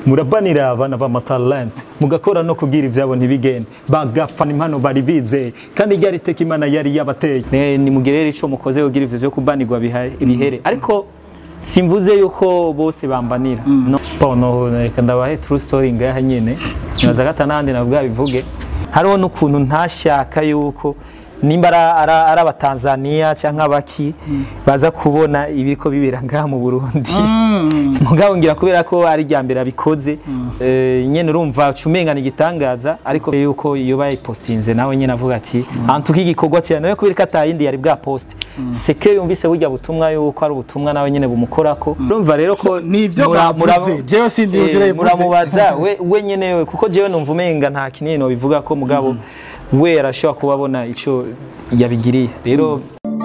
murabanira abana b'amatalent mugakora no kugira ivyabo ntibigende bagapfana impano bari bizeye kandi ryari teka imana yari yabateye Ne- nimugire rero ico mukoze kugira ivyo vyo kubanirwa biha- bihere ariko simvuze yuko bose bambanira no bono reka ndabahe true story ngaha nyene nibaza gata nandi nabwo bivuge hariho n'ukuntu ntashaka yuko nimba ara- ara- ari abatanzaniya cyangwa abaki baza kubona ibiriko bibera ngaha mu burundi mugabo ngira kubera ko ari rya mbere abikoze eh, nyene urumva cumengana igitangaza ariko yuko iyo bayipostinze nawe nyene avuga ati antuka igikorwa cyane nawe kubera ko atayindi yari bwa poste seke yumvise burya butumwa yuko ari ubutumwa nawe nyene bumukorako urumva rero ko nivyo mura- mura- bavuze jewe sindi eh, ushira muramubaza we we nyene we kuko jewe numva umenga nta kinini no bivuga ko mugabo we arashobora kuba abona ico yabigiriye rero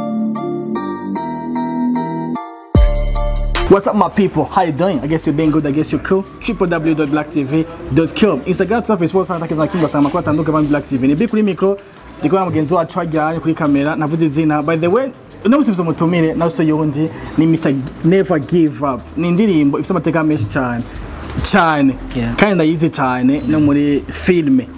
What's up, my people? How you doing? I guess you're doing good. I guess you're cool. www.blacktv.com Instagram, Twitter, Facebook, Santa Kiza Kimba Sama kwa tanduka ban Black TV. Ni bi kuri micro. Ndiko na mugenzi wacu ajyanye kuri kamera. Navuze izina. By the way, no musibizo mutumire nawe so yundi ni Mr Never Give Up. Ni indirimbo ifite amateka menshi cyane. Cyane. Yeah. Kandi ndayizi cyane no muri filme.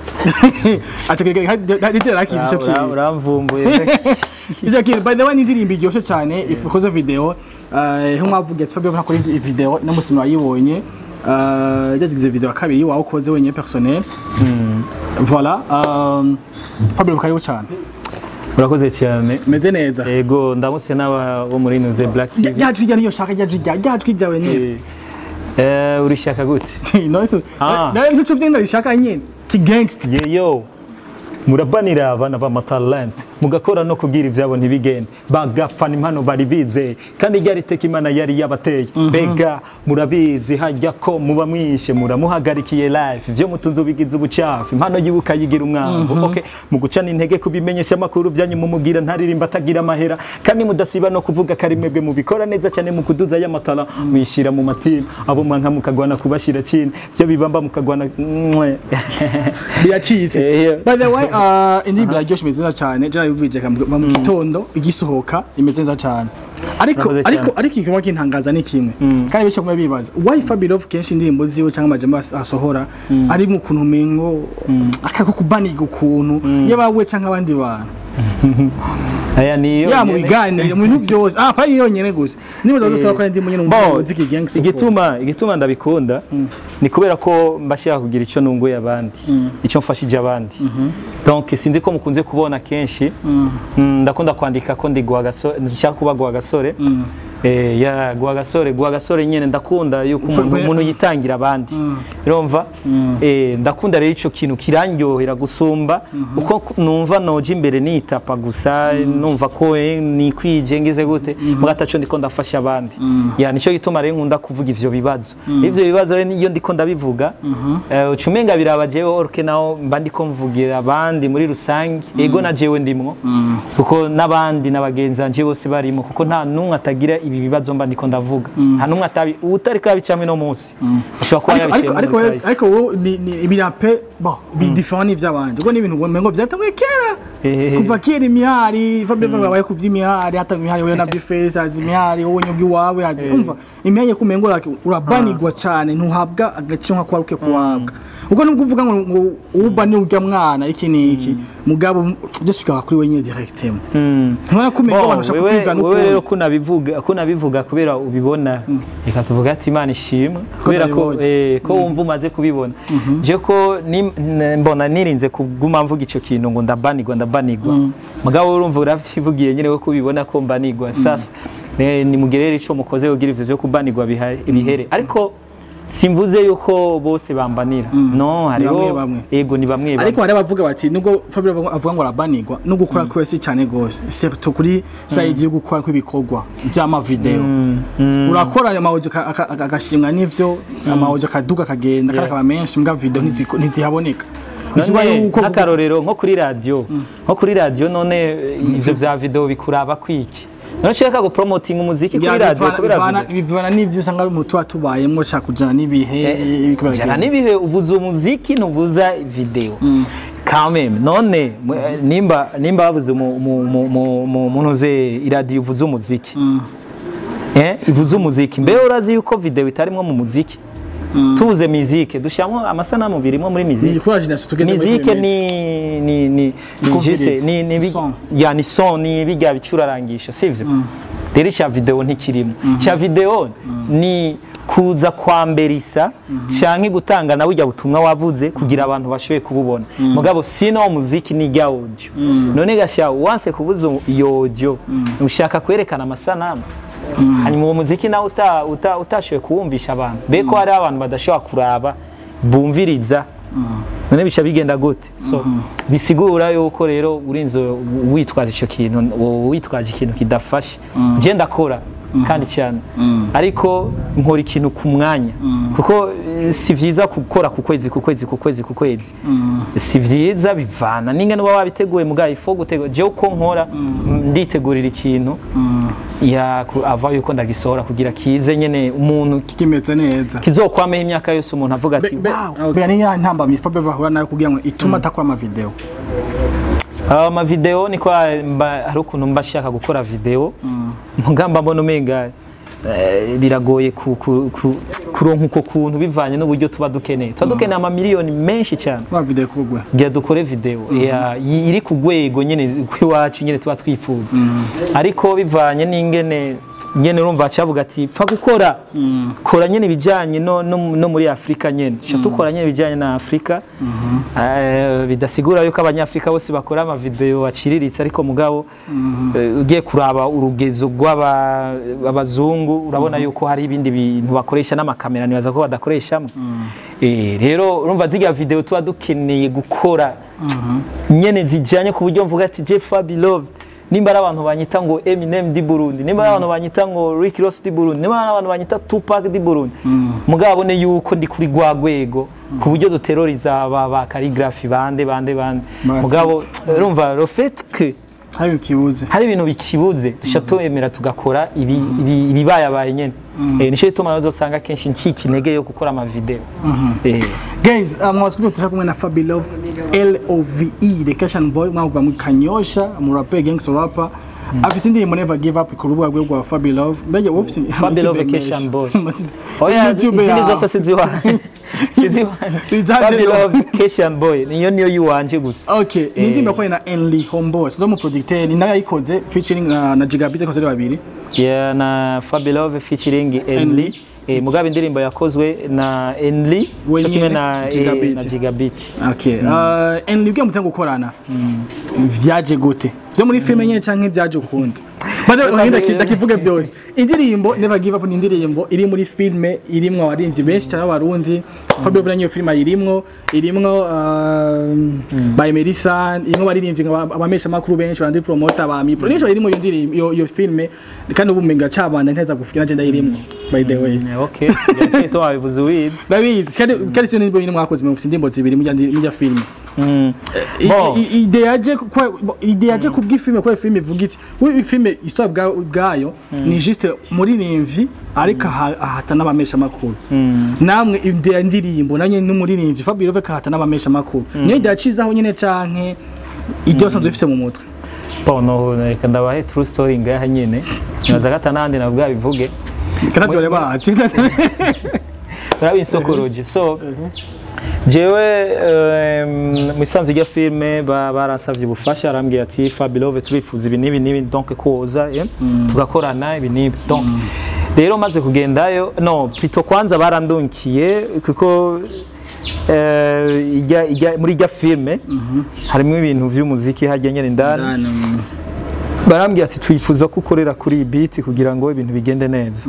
Acha kike hadite rakizi cyo ura- kintu. uramvumbuye Ivyo kintu by the way ni indirimbo iryoshe cyane ikoze video eh nk'umwavuga ati Fabio nakora iyi video no musimi wayibonye eh yazigize video ya kabiri wawe ukoze wenyine personnel voilà um, Fabio karibu cyane urakoze cyane meze neza ego ndamutse n'aba bo muri nuze black tv ryajwi rya niyo shaka ryajwi rya ryajwi ryawe nyine Eh, urishaka gute none se Ah. nawe ntuco vyenda rishaka nyine ki gangster yeyo murabanira abana b'amatalent mugakora no kugira ivyabo ntibigende bagapfana impano bari bizeye kandi ryari teka imana yari yabateye mbega murabizi hajya ko muba mwishe muramuhagarikiye life ivyo mutunze ubigize ubucafu impano yiwe ukayigira umwango okay mu gucana intege kubimenyesha amakuru byanyu mumugira ntaririmba atagira amahera kandi mudasiba no kuvuga kari mwebwe mubikora neza cyane mu kuduza y'amatara mwishira mu matima abo mwanka mukagwana kubashira chini byo bibamba mukagwana mwe biracitse Eh, by the way uh, indirimbo iraryoshe imeze neza cyane jya yuvije mu gitondo igisohoka imeze neza cyane ariko Murakoze ariko cyane. ariko ikiba kintangaza ni kimwe kandi bityo kumwe bibaza why Fabirov kenshi indirimbo ziwe cyangwa amajambo as- asohora ari mu kuntu mengo akako kubaniga ukuntu yabawe cyangwa abandi bantu aya niyo ya mu nyene. biganiro mu bintu byose ah pa yonyene gusa niba zose bakora indirimbo nyene mu Bo, muziki gang support igituma igituma ndabikunda ni kubera ko mbashaka kugira icyo nunguye abandi icyo mfashije abandi donc sinzi ko mukunze kubona kenshi Mm, ndakunda kwandika ko ndi guhagasore nshaka kuba guhagasore Eh, ya guhagasore guhagasore nyene ndakunda yuko umuntu Kwe- umuntu yitangira abandi urumva Eh, ndakunda rero ico kintu kirandyohera gusumba uko ku- numva noje imbere nitapa gusa numva ko eh, nikwije ngize gute mugataco ndiko ndafasha abandi ya nico gituma rero nkunda kuvuga ivyo bibazo ivyo bibazo rero niyo ndiko ndabivuga eh, uca umenga biraba jewe orke naho mba ndiko mvugira abandi muri rusange ego na jewe ndimwo kuko n'abandi n'abagenzi banje bose barimo kuko nta numwe atagira ibi bibazo mba ndiko ndavuga nta numwe atabi utariko yabicamwe no munsi ashobora kuba ariko yabiciye ariko muri ariko kahise. ariko wowe ni ni ibirape bo bi different n'ivyabanje ubwo ni ibintu ngo vyatanguye kera Ehehe. kuva kera imihari Fabio babaye kuvya imihari hata imihari wewe na Bifese azi imihari wowe nyugi wawe azi umva imihari ku mengo like urabanirwa cyane ntuhabwa agace nka kwaruke kuhabwa ubwo nubwo uvuga ngo ngo uba ni urya mwana iki niki mugabo just bikaba kuri wenyine directement Mm. ntubona ko umengo Bo, abantu bashaka wewe kwivana wewe rero ukundi ko nabivuga ko nabivuga kubera ubibona reka tuvuga ati imana ishimwe kubera ko nabibonye. eh, ko wumva umaze kubibona je ko ni- n- mbona nirinze kuguma mvuga ico kintu ngo ndabanirwa ndabanirwa mugabo urumva uravyivugiye nyene we kubibona ko mbanirwa sasa eh, nimugerere ico mukoze kugira ivyo vyo kubanirwa biha- bihere ariko simvuze yuko bose bambanira no hariho bamwe bamwe. ego ni bamwe bamwe ariko hari abavuga bati nubwo Fabio avuga- avuga ngo arabanirwa no gukora kwese cyane gose surtout kuri side yo gukora kw'ibikorwa by'ama video urakora ayo mawujo agashimwa n'ivyo amawujo akaduga akagenda kandi akaba menshi mbwa video ntiziko- ntizihaboneka bisuba None yuko nk'akarorero nko kuri radiyo nko kuri radiyo none eh, ivyo vya video bikuraba kwiki none ushaka gupromotinga umuziki kuri radiyo kubera video bivana n'ivyo usanga mu tuba tubayemwo ushaka kujana n'ibihe ibiko jana biragenda. n'ibihe uvuza umuziki ntuvuza video kameme none mu- eh, nimba nimba bavuze mu- mu- mu- mu- mu- muntu uze iradiyo uvuza umuziki eh ivuza umuziki mbe urazi yuko video itarimwo mu muziki tubuze mizike dushyiramo amasanamu birimo muri ni mizike kuri generation tugeze muri mizike internet. ni ni ni ni Kumviriza. juste ni ni bi- Son. ya ni son ni bijya bicurarangisho sivyo rero icya video ntikirimo cya video ni kuza kwamberisa canke gutanga nawe ujya butumwa wavuze kugira abantu bashoboye kububona mugabo sino muziki ni rya audio none gasha wanse kuvuza iyo audio ushaka kwerekana amasanamu hanyuma uwo muziki nawe uta- uta- utashoboye kuwumvisha abantu beko hari abantu badashobora kuraba bumviriza none bica bigenda gute so bisigura yuko rero urinze witwaza icyo kintu wowe witwaje ikintu kidafashe njye ndakora kandi cyane ariko nkora ikintu ku mwanya kuko eh, si byiza gukora ku kwezi ku kwezi ku kwezi ku kwezi si byiza bivana n'ingene uba wabiteguye mugabo ifo gutegura jewe uko nkora nditegurira ikintu ya ku- ava yuko ndagisohora kugira kize nyene umuntu kimeze neza kizokwamaho imyaka yose umuntu avuga ati wow Bega ni ya ntambamyi Fabio bahura nayo kugira ngo ituma atakora ama video ama video niko mba hari ukuntu mba shaka gukora video mugamba mbona umenga eh, biragoye ku- ku- ku- kuronka uko kuntu bivanye n'uburyo tuba dukeneye tuba dukeneye ama miliyoni menshi cyane kwa video kugwe gira dukore video ya- yi- iri ku rwego nyene rw'iwacu nyene tuba twifuza ariko bivanye n'ingene nyene urumva cavuga ati pfa gukora kora nyene ibijanye no, no, no muri Afrika nyene cha tukora nyene ibijanye na Afrika Eh, bidasigura yuko abanyafrika bose bakora ama video aciriritse ariko mugabo eh, ugiye kuraba urugezo rw'abazungu urabona yuko hari ibindi bintu bakoresha n'amakamera nibaza ko badakoreshamo Eh, rero urumva zirya video tuba dukeneye gukora nyene zijanye ku buryo mvuga ati Jeff Love nimba ari abantu banyita ngo Eminem di Burundi nimba ari abantu banyita ngo Rick Ross di Burundi nimba ari abantu banyita Tupac di Burundi mugabo abone yuko ndi kuri rwa rwego ku buryo duteroriza ba, ba calligraphy bande bande bande Bati. mugabo urumva le fait que hari ikibuze hari ibintu bikibuze dushya twemera tugakora ibi- ibi- ibibayabaye nyene Eh, nico gituma uzosanga kenshi ncika intege yo gukora amavideo Eh. guys uh, mwasikuja tushaka kumwe na Fabi Love LOVE the Cashion Boy mwavuga mu Kanyosha mu rapper gangster rapper afise indirimbo Never Give Up ku rubuga rwe rwa Fabi Love mbege wowe ufise Fabi Love ufise Vacation Boy. Masi- Oya, YouTube izindi yawe. zose siziwanje siziwanje Bizajye Fabi no. Love Vacation Boy niyo niyo yiwanje gusa Okay, ni indirimbo yakoranye na Enly Homeboy zo mu producteur ni nayo yayikoze featuring na, na Gigabit yakoze ari babiri ya na Fabi Love featuring Enly. Enly Eh, mugabe indirimbo yakozwe na Enly We cyo kimwe nyene, na eh, Gigabit. na Gigabit Okay. Uh, Enly ugiye mutango gukorana vyaje gute vyo muri filime nyene canke vyaje ukundi bade uhinda ndakivuga byose indirimbo Never Give Up ni indirimbo iri muri filime irimwo abarinzi benshi cyane abarundi Fabio Villa niyo filime irimwo irimwo uh, by Melissa irimwo abarinzi abamesha makuru benshi bandi promoter ba mi producer irimwo iyo ndirimbo iyo- iyo filime kandi ubu menga cabanda nteza gufika nje ndayirimwo by the way Eh, okay yaciye to wabivuze uwizi David kandi kandi cyo ndirimbo nyine mwakoze mu indirimbo zibiri mu mu filime Mm. I- Bon. i- ide yaje kwa ide yaje kubw'ifilme kwa filme ivuga iti we filme histoire bwa bwayo ni juste muri nimvi ariko aha- ahata n'abamesha makuru namwe ide ya ndirimbo nanye n'umuririmvyi Fabio Love kahata n'abamesha makuru niyo ide yacizaho nyene canke ibyo sanzwe bifise mu mutwe Pono reka ndabahe true story ngaha nyene nibaza gata nandi nabwo bivuge kandi bari baci urabisokoroje so jewe em, mu isanzwe rya filime ba- barasavye ubufasha arambwira ati Fabilove turifuza ibi n'ibi n'ibi donc koza eh, tugakorana ibi n'ibi donc rero maze kugendayo no plutôt kwanza barandunkiye kuko eh, ijya- ijya- muri irya filime harimo ibintu vy'umuziki hajya nyene indani barambwira ati twifuza ko ukorera kuri iyi beat kugira ngo ibintu bigende neza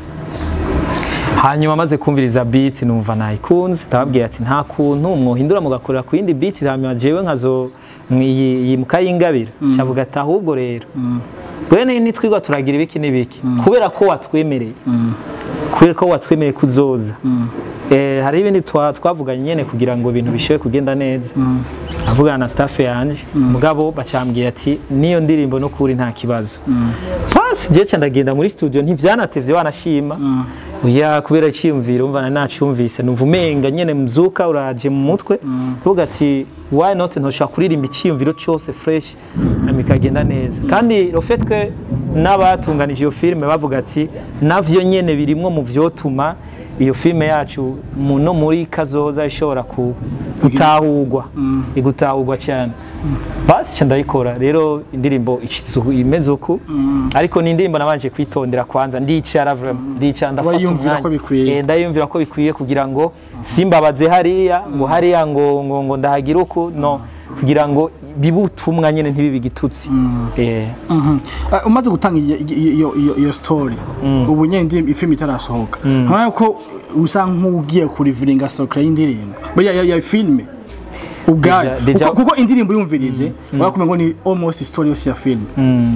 hanyuma maze kumviriza beat numva nayikunze ndababwira ati nta kuntu mwohindura mugakorera ku yindi beat hanyuma jewe nkazo iyi iyi mukayingabira cyavuga ati ahubwo rero bene nitwigwa turagira ibiki n'ibiki kubera ko watwemereye kubera ko watwemereye kuzoza Eh, hari ibindi twa- twavuganye nyene kugira ngo ibintu bishobore kugenda neza avugana na staff yanje mugabo bacambwiye ati niyo ndirimbo no kuri nta kibazo basi je ca ndagenda muri studio ntivyanatevye wanashima oya kubera iciyumviro umva nacumvise numva umenga nyene mzuka uraje mu mutwe tuvuga ati why not ntoshobora kuririmba iciyumviro cyose fresh hanyuma ikagenda neza kandi le fait que n'abatunganije iyo filime bavuga ati navyo nyene birimwo mu vyotuma iyo filime yacu mu- no muri kazoza ishobora ku- gutahurwa igutahurwa cyane basi nca ndayikora rero indirimbo ishitse uku- imeze uku ariko ni indirimbo nabanje kwitondera kwanza ndicara vraiment ndicara ndafata Urayiyumvira ko umwanya. bikwiye. Eh, ndayumvira ko bikwiye kugira ngo simbabaze hariya ngo hariya ngo ngo ngo ndahagira uku no kugira ngo bibe ubutumwa nyine ntibibe igitutsi Eh, Mhm. Uh, umaze gutanga iyo- iyo- iyo iyo- iyo story ubu nyine indirimbo ifilm itarasohoka ntabwo ko usa nk'ugiye kuriviringa sokra y'indirimbo ya ya, ya filme ubwayo Deja- deja- kuko, kuko indirimbo yumvirije barakumenya ngo ni almost story yose ya film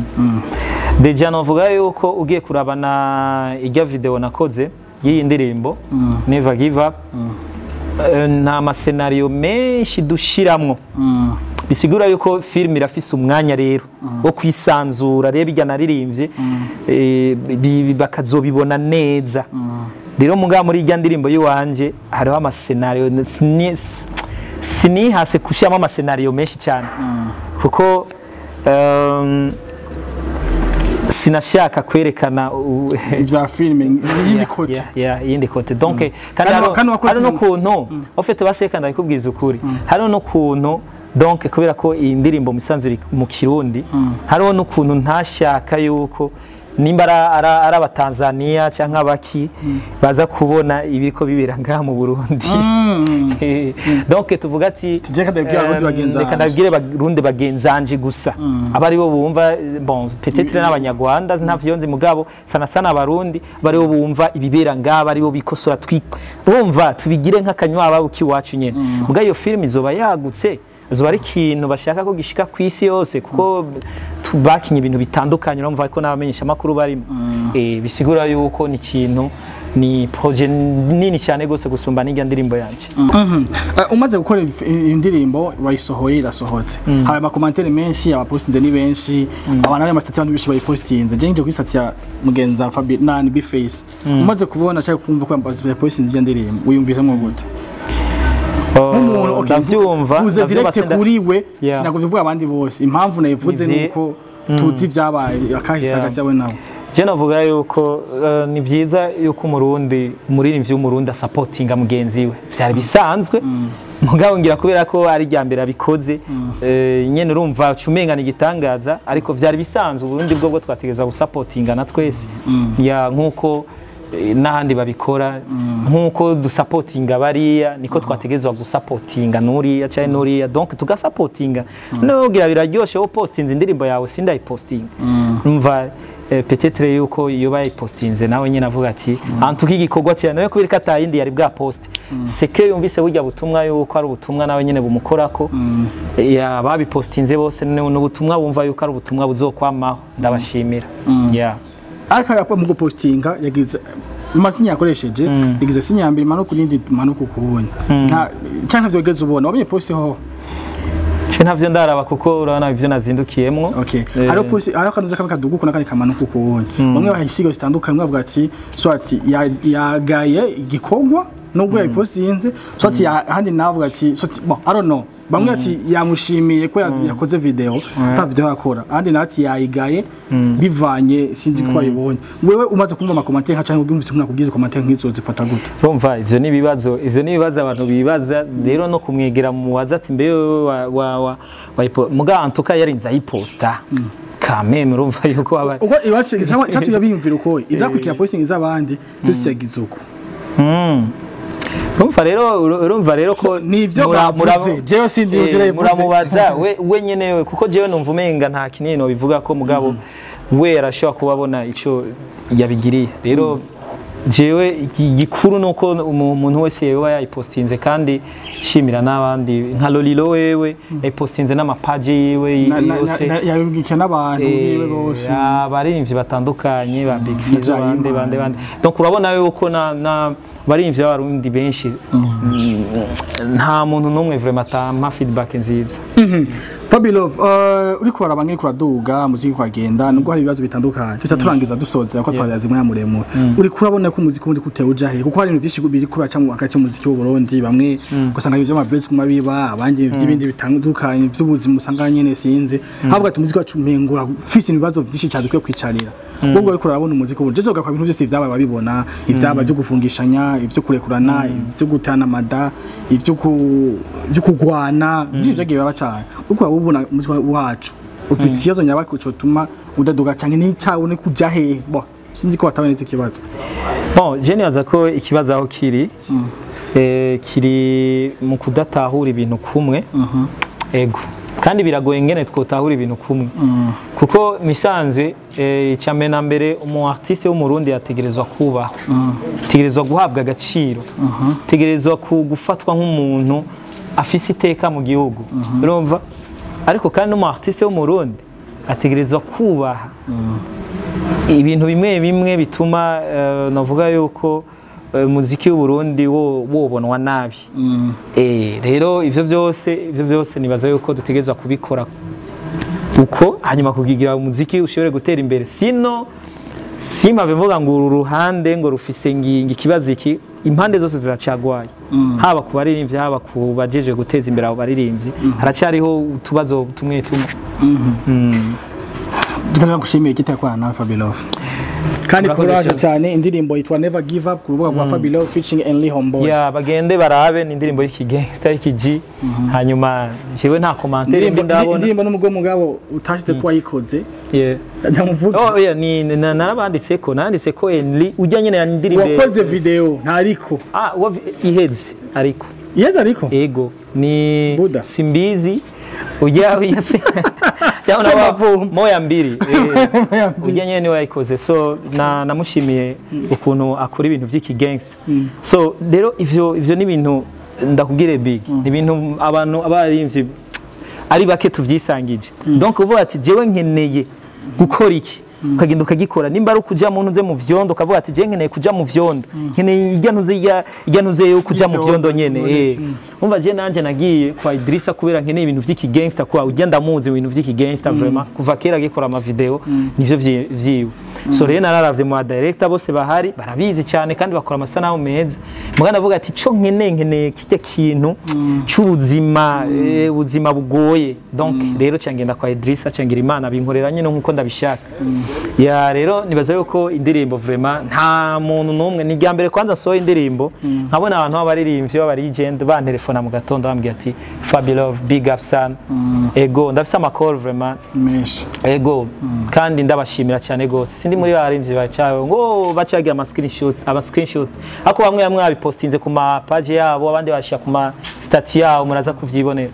deja novuga yuko ugiye kurabana ijya video nakoze y'iyi ndirimbo never give up eh, nta masenariyo menshi dushiramwo bisigura yuko filime irafise umwanya rero wo kwisanzura rero bijya naririmbye eh, bi- bakazobibona neza rero mugabo muri ijya ndirimbo y'iwanje hariho amasenariyo sini- sinihase gushyiramo amasenariyo menshi cyane kuko um, sinashaka kwerekana u- ibya filme y'indi Yeah, kote yeah, yeah, iyindi kote donc kandi Kandi hariho- wa- kandi wakoze hariho mu- n'ukuntu ofete baseka ndabikubwiza ukuri hariho n'ukuntu donc kubera ko iyi ndirimbo musanzwe iri mu kirundi hariho n'ukuntu ntashaka yuko nimba ara- ara- ari abatanzaniya cyangwa abaki baza kubona ibiriko bibera ngaha mu burundi Eh, donc tuvuga ati Tuje reka ndabibwire abarundi eh, bagenzi reka banje. ndabibwire barundi bagenzanje gusa aba aribo bumva eh, bon peut-être n'abanyarwanda ntavyo nzi mugabo sana sana abarundi aba aribo bumva ibibera ngaba aribo bikosora twi urumva tubigire nk'akanywa k'iwacu nyene mugabo iyo film izoba yagutse zoba ari ikintu bashaka ko gishika ku isi yose kuko tu- bakinye ibintu bitandukanye urumva ko n'abamenyesha amakuru barimo eh, bisigura yuko ni ikintu ni projet nini cyane gose gusumba n'ijya ndirimbo yanje Mhm. Uh, umaze gukora iyi- iyi ndirimbo wayisohoye irasohotse hari amakomantere menshi abapostinze ni benshi abantu bari amasitati abantu benshi bayipostinze je nje kuri sitati ya mugenza Fabi nani Bface umaze kubona cyangwa kumva ko yapostinze iyo ndirimbo wiyumvisemo gute nk'umuntu okay, ndavyumva vuze ndavyumva direct senda- kuri we Yeah. sinakuvuga kuvuga abandi bose impamvu nayivuze Ni vye- nuko tuzi ibyabaye akahise Yeah. hagati yawe nawe je navuga yuko eh, ni vyiza yuko umurundi umuririmbyi w'umurundi asapotinga mugenzi we vyari bisanzwe mugabo ngira kubera ko ari rya mbere abikoze eh, nyene urumva cumengana igitangaza ariko vyari bisanzwe uburundi bwo bwo twategerezwa gusapotingana twese ya nkuko eh, n'ahandi babikora nkuko dusapotinga bariya niko twategerezwa gusapotinga nuriya cyangwa nuriya donc tugasapotinga nugira biraryoshe wo postinze indirimbo yawe sindayipostinga umva eh, peut-être yuko iyo bayipostinze nawe nyine avuga ati antuka igikorwa cyane nawe kubera ko atayindi yari bwa post seke yumvise burya butumwa yuko ari ubutumwa nawe nyine bumukorako ya babipostinze bose ni ni ubutumwa bumva yuko ari ubutumwa buzokwamaho ndabashimira yeah. ariko arapa mu gupostinga yagize amasinya yakoresheje yagize sinya ya mbere imanuka n'indi imanuka ukubundi nta cyangwa ntavyo wigeze ubona wabonye posti ho Ce ntavyo ndaraba kuko urabona ivyo nazindukiyemwo Okay. Eh, Hariho posi hariho akanuza kamwe kaduguka n'akandi kamanuka ukubundi. Bamwe bahisiga zitandukanye bavuga ati so ati ya- yagaye igikorwa nubwo yabipostinze so ati ya- ahandi navuga ati so ati bon I don't know. Bamwe ati yamushimiye ko ya- yakoze video ata video yakora. Ahandi nawe ati yayigaye bivanye sinzi ko wayibonye. Wewe umaze kumva amakomantere nka cyangwa ubwumvise ko nakubwize komantere nk'izo zifata gute? urumva ivyo ni ibibazo ivyo ni ibibazo abantu bibaza rero no kumwegera mu waza ati mbe wewe wa wa wa wayipo muga antuka yarinze ayiposta kameme urumva yuko waba Ubwo iwacu cyangwa cyatu yabiyumvira uko izakurikira posting iz'abandi dusiyagize uko. urumva rero urumva rero ko Nivyo mura- mura- bavuze. Jewe sindi Eh, uzira yivuze. muramubaza we we nyene we kuko jewe numva umenga nta kinini no bivuga ko mugabo we arashobora kuba abona ico yabigiriye rero jewe iki- igikuru nuko umu- umuntu wese yoba yayipostinze kandi shimira n'abandi nka Lolilo wewe yayipostinze n'amapaji yiwe Na- na- yose na- yabibwiye n'abantu biwe bose. abaririmbyi batandukanye ba Big Fizzo Jayima. bande bande bande donc urabona yuko na na baririmbyi b'abarundi benshi mm, nta muntu n'umwe vraiment atampa feedback nziza Fabilov uh, uriko waraba ngiri kuraduga muziki kwagenda nubwo hari ibibazo bitandukanye tuza turangiza dusoza ko twarazi mwanya muremure uri kurabona ko umuziki wundi kutewe ujahe kuko hari ibintu byinshi biri kubaca mu hagati y'umuziki w'u Burundi bamwe ugasanga ibyo amabezi kuma biba abandi by'ibindi bitandukanye by'ubuzima usanga nyene sinzi havuga ati umuziki wacu umengura ufise ibibazo byinshi cyane dukwiye kwicarira ubwo uriko urabona umuziki wundi jezo gakwa ibintu byose vyabaye babibona ivyaba byo gufungishanya ivyo kurekurana ivyo gutana mada ivyo ku- vyo kugwana byinshi vyagiye baba cyane uriko urabona umuziki wacu ufise ikibazo nyabaki cotuma udaduga canke n'icabone kuja hehe bo sinzi ko watabonetse ikibazo bon je nibaza ko ikibazo aho kiri eh, kiri mu kudatahura ibintu kumwe ego kandi biragoye ngene twotahura ibintu kumwe kuko misanzwe eh, icambere na mbere umu artiste w'umurundi yategerezwa kubahwa ategerezwa guhabwa agaciro ategerezwa ku- gufatwa nk'umuntu afise iteka mu gihugu urumva ariko kandi n'umu artiste w'umurundi ategerezwa kubaha ibintu bimwe bimwe bituma eh, navuga yuko eh, umuziki w'uburundi wo- wobonwa nabi Eh, rero ivyo byose ivyo byose nibaza yuko dutegerezwa kubikora uko hanyuma kugigira umuziki ushobore gutera imbere sino simave mvuga ngo uru ruhande ngo rufise ngingi ikibazo iki impande zose ziracagwaye haba ku baririmbyi haba ku bajeje guteza imbere abo baririmbyi haracyariho utubazo tumwe tumwe tukaza gushimira ikitakorana nawe Fabilov kandi Urakoze kuraje cyane. cyane indirimbo yitwa Never Give Up ku rubuga rwa Fabilov featuring Enly Homeboy ya bagende barabe ni indirimbo y'ikigangsta y'ikigi hanyuma jewe nta commentaire indirimbo mbi ndabona indirimbo n'umugabo mugabo utashize ko wayikoze Yeah. ndamuvuga Oh, yeah, ni na- narabanditse ko nanditse ko Enli ujya nyine yandirimbe wakoze video ntariko ah wa iheze ariko yeza ariko ego ni Buda. simbizi ujya ujya se cyangwa Semavumo. moya mbiri eh, ujya nyine niwe yayikoze so na namushimiye ukuntu akora ibintu by'iki gangster so rero ivyo ivyo ni ibintu ndakubwire big ni ibintu abantu abarimvye ari bake tuvyisangije donc uvuga ati jewe nkeneye gukora iki ukagenda ukagikora nimba ari ukuja mu ntuze mu vyondo ukavuga ati je nkeneye kuja mu vyondo nkeneye irya ntuze irya irya ntuze yo kuja mu Ivyondo, vyondo nyene ivyondo, eh umva je nanje nagiye kwa Idrissa kubera nkeneye ibintu vy'iki gangster kwa ujya ndamuzi ibintu vy'iki gangster vraiment kuva kera agikora ama video nivyo vyi- vyiwe so rero nararavye mu director bose bahari barabizi cyane kandi bakora amasanamu meza mugana ndavuga ati co nkeneye nkeneye kijya kintu cy'ubuzima eh, ubuzima bugoye donc rero cyangenda kwa Idrissa cyangira imana binkorera nyine nkuko ndabishaka ya rero nibaza yuko indirimbo vraiment nta muntu n'umwe ni irya mbere kwanza sohoye indirimbo nkabona abantu b'abaririmbyi b'abarigend bantelefona mu gatondo bambwira ati Fabilove big up son ego ndafise amakoro vraiment menshi ego kandi ndabashimira cyane gose sindi muri barimvyi bacawe ngo bacagira ama screenshot aba screenshot ako bamwe bamwe babipostinze ku ma page yabo abandi bashira ku ma statut yabo muraza kuvyibonera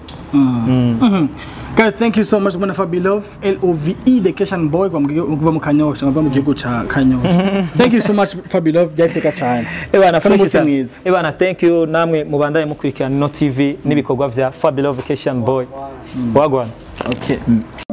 Guys, thank you so much Bwana Fabilov L-O-V-E the Keshan Boy kwa mgigo- kuva mu Kanyosha ngava mu gihugu ca Kanyosha Thank you so much Fabilov byateka cyane Ebana Kandi fresh umunsi sana. mwiza. Ebana thank you namwe mubandanye mukurikirana no TV n'ibikorwa vya Fabulous Vacation Boy wagwana Okay